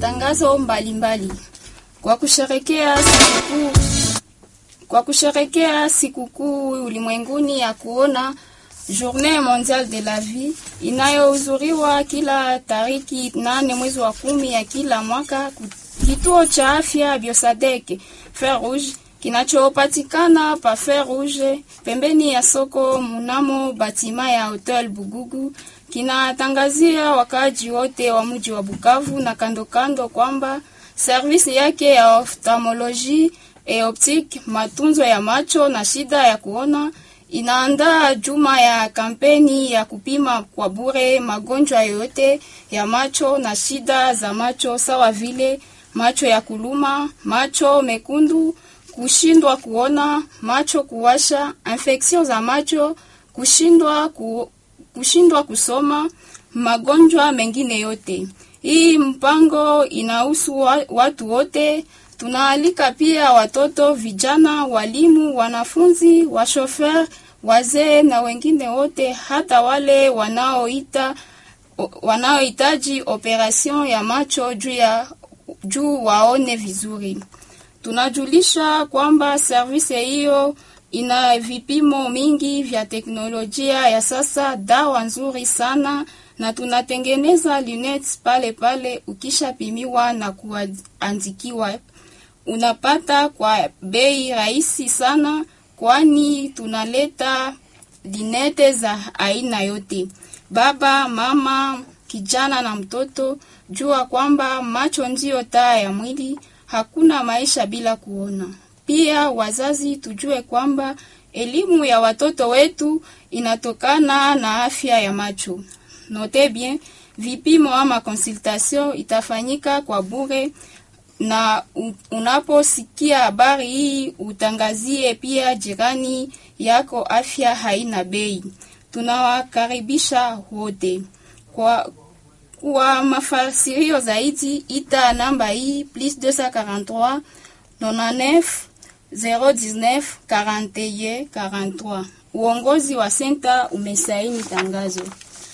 matangazo mbalimbali mbali. Kwa kusherekea sikukuu kwa kusherekea sikukuu ulimwenguni ya kuona Journée mondiale de la vie inayohudhuriwa kila tariki nane mwezi wa kumi ya kila mwaka, kituo cha afya Biosadek Fer Rouge kinachopatikana pa Fer Rouge pembeni ya soko munamo batima ya Hotel Bugugu kinatangazia wakaaji wote wa mji wa Bukavu na kando kando kwamba servisi yake ya ophthalmologie e optique, matunzo ya macho na shida ya kuona inaandaa juma ya kampeni ya kupima kwa bure magonjwa yote ya macho na shida za macho sawa vile macho ya kuluma, macho mekundu, kushindwa kuona, macho kuwasha, infection za macho, kushindwa ku, kushindwa kusoma, magonjwa mengine yote. Hii mpango inahusu watu wote. Tunaalika pia watoto, vijana, walimu, wanafunzi, washofer, wazee na wengine wote, hata wale wanaoita wanaohitaji operation ya macho juu ya juu waone vizuri. Tunajulisha kwamba service hiyo ina vipimo mingi vya teknolojia ya sasa, dawa nzuri sana na tunatengeneza lunettes pale pale. Ukishapimiwa na kuandikiwa, unapata kwa bei rahisi sana, kwani tunaleta lunette za aina yote. Baba, mama, kijana na mtoto, jua kwamba macho ndiyo taa ya mwili. Hakuna maisha bila kuona. Pia wazazi, tujue kwamba elimu ya watoto wetu inatokana na afya ya macho. Note bien, vipimo ama consultation itafanyika kwa bure, na unaposikia habari hii utangazie pia jirani yako. Afya haina bei. Tunawakaribisha wote. Kwa, kwa mafasirio zaidi ita namba hii plus 243 99 019 41 43. Uongozi wa senta umesaini tangazo.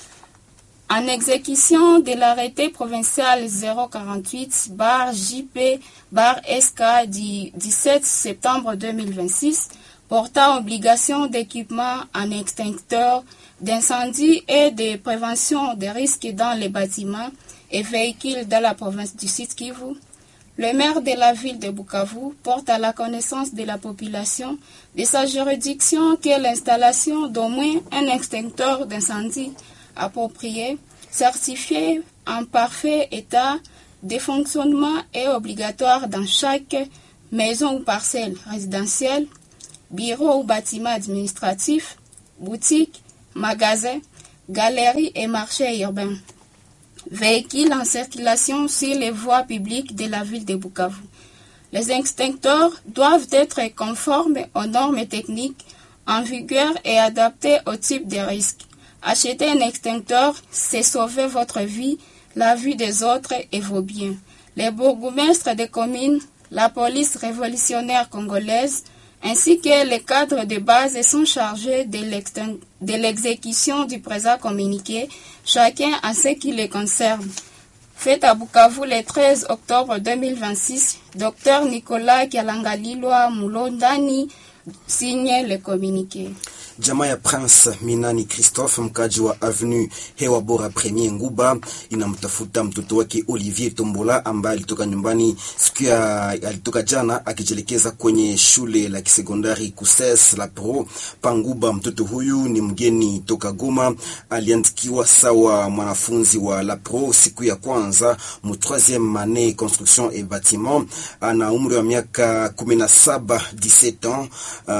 En exécution de l'arrêté provincial 048 bar JP bar SK du 17 septembre 2026 portant obligation d'équipement en extincteur d'incendie et de prévention des risques dans les bâtiments et véhicules de la province du Sud Kivu, le maire de la ville de Bukavu porte à la connaissance de la population de sa juridiction que l'installation d'au moins un extincteur d'incendie approprié, certifié en parfait état de fonctionnement est obligatoire dans chaque maison ou parcelle résidentielle, bureau ou bâtiment administratif, boutique, magasin, galerie et marché urbain. Véhicules en circulation sur les voies publiques de la ville de Bukavu. Les extincteurs doivent être conformes aux normes techniques en vigueur et adaptés au type de risque. Acheter un extincteur, c'est sauver votre vie, la vie des autres et vos biens. Les bourgmestres des communes, la police révolutionnaire congolaise, ainsi que les cadres de base sont chargés de l'exécution du présent communiqué, chacun à ce qui les concerne. Fait à Bukavu le 13 octobre 2026, Dr Nicolas Kialangalilwa Mulondani signe le communiqué. Jamaa ya Prince Minani Christophe mkaji wa Avenue Hewa Bora Premier Nguba inamtafuta mtoto wake Olivier Tombola ambaye alitoka nyumbani siku ya alitoka jana akijelekeza kwenye shule la kisekondari Kuses la Pro Panguba. Mtoto huyu ni mgeni toka Goma, aliandikiwa sawa mwanafunzi wa la Pro siku ya kwanza mu troisieme annee construction et bâtiment. Ana umri wa miaka 17 17 ans,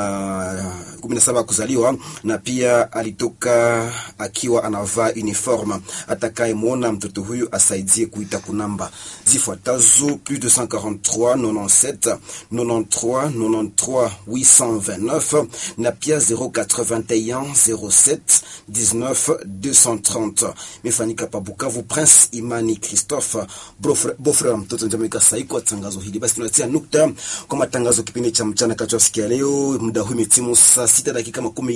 uh, 17 kuzaliwa na pia alitoka akiwa anavaa uniforme. Atakayemwona mtoto huyu asaidie kuita kunamba zifuatazo plus 243 97 93 93 829 na pia 081 07 19 230. Mefanyika pa Bukavu. Prince Imani Christophe bofre wa mtoto njamika saiko tangazo hili. Basi tunatia nukta kwa matangazo kipindi cha mchana kati ya sikia leo. Muda huu imetimu saa sita dakika makumi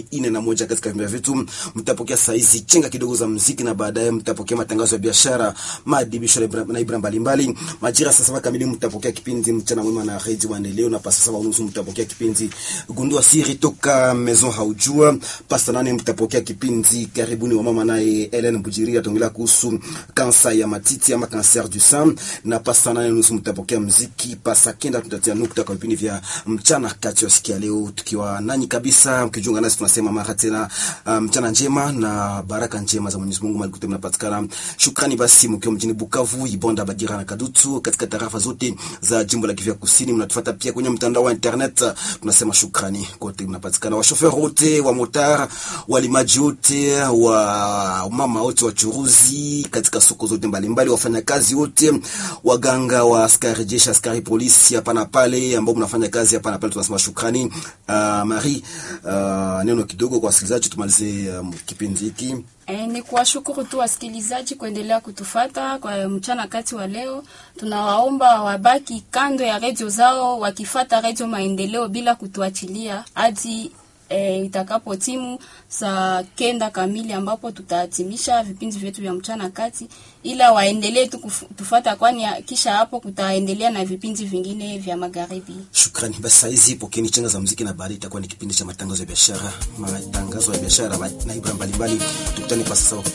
makumi ine na moja katika vimba vyetu. Mtapokea saizi chenga kidogo za muziki na baadaye mtapokea matangazo ya biashara, maadibisho na ibra- na ibra mbalimbali. Majira saa saba kamili mtapokea kipindi mchana mwema na redio maendeleo, na pasa saba unusu mtapokea kipindi gundua siri toka maison haujua. Pasta nane mtapokea kipindi karibuni wa mama naye Helen Bujiri ataongelea kuhusu kansa ya matiti ama cancer du sein, na pasta nane nusu mtapokea muziki. Pasa kenda tutatia nukta kwa vipindi vya mchana kati ya sikia leo, tukiwa nanyi kabisa, mkijiunga nasi tunasema mara tena uh, mchana njema na baraka njema za Mwenyezi Mungu malikuti mnapatikana. Shukrani basi mkiwa mjini Bukavu, Ibonda, Bagira na Kadutu katika tarafa zote za jimbo la Kivu ya Kusini. Mnatufuata pia kwenye mtandao wa internet, tunasema shukrani kote mnapatikana, washofer wote wa motar, walimaji wote, wa mama wote, wachuruzi katika soko zote mbalimbali, wafanyakazi wote, waganga wa askari jeshi, askari polisi hapa na pale, ambao mnafanya kazi hapa na pale, tunasema shukrani. Uh, Marie, uh, neno kidogo kwa wasikilizaji tumalize um, kipindi hiki. E, ni kuwashukuru tu wasikilizaji kuendelea kutufata kwa mchana kati wa leo. Tunawaomba wabaki kando ya redio zao wakifata redio Maendeleo bila kutuachilia hadi e, itakapo timu saa kenda kamili ambapo tutahatimisha vipindi vyetu vya mchana kati, ila waendelee tu kuf- tufata, kwani ya- kisha hapo kutaendelea na vipindi vingine vya magharibi. Shukrani. Basi saa hizi pokeni chenga za muziki na baadaye itakuwa ni kipindi cha matangazo ya biashara, matangazo ya biashara na ibra mbalimbali. Tukutane kwa sasa.